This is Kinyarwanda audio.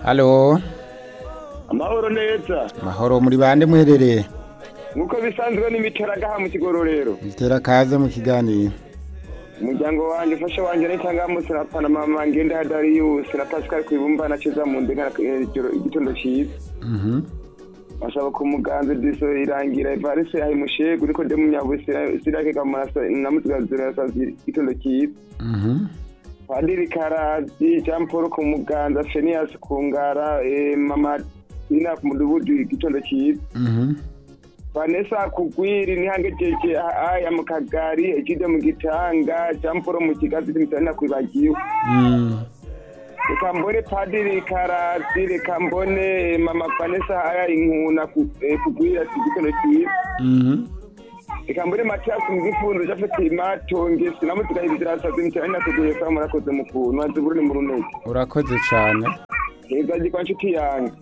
halo amahoro neza mahoro muri bande muherereye nk'uko bisanzwe n'imicaragaha mu kigororero bitera kaze mu kiganiro umuryango wanjye ufasha wanjye n'itangamusi na pana mama ngenda hadariyusi na pascal kwibumba na ceza mu ndenga igitondo cyiza basaba ko umuganzi diso irangira evarisi ahimushegu uriko de munyabusi sirake kamarasa namutugazira igitondo cyiza padiri karazi jean paul ku muganza fenias ku ngara eh, mama ina ku mudugudu igitondo cyiza vanessa kugwiri nihange jeje aya mu kagari ejide mu gitanga jean paul mu kigazi timisanina kwibagiwe reka mbone padiri karazi reka mbone eh, mama vanessa aya inkuna ku- eh, kugwiri ati igitondo cyiza reka mbone matiyasi mwifundo jafeti matonge sinamutugahiriza irasaza imicyane nateguye sawa murakoze mu kuntu waziburune mu runege urakoze cyane heza gikwa nshuti yanjye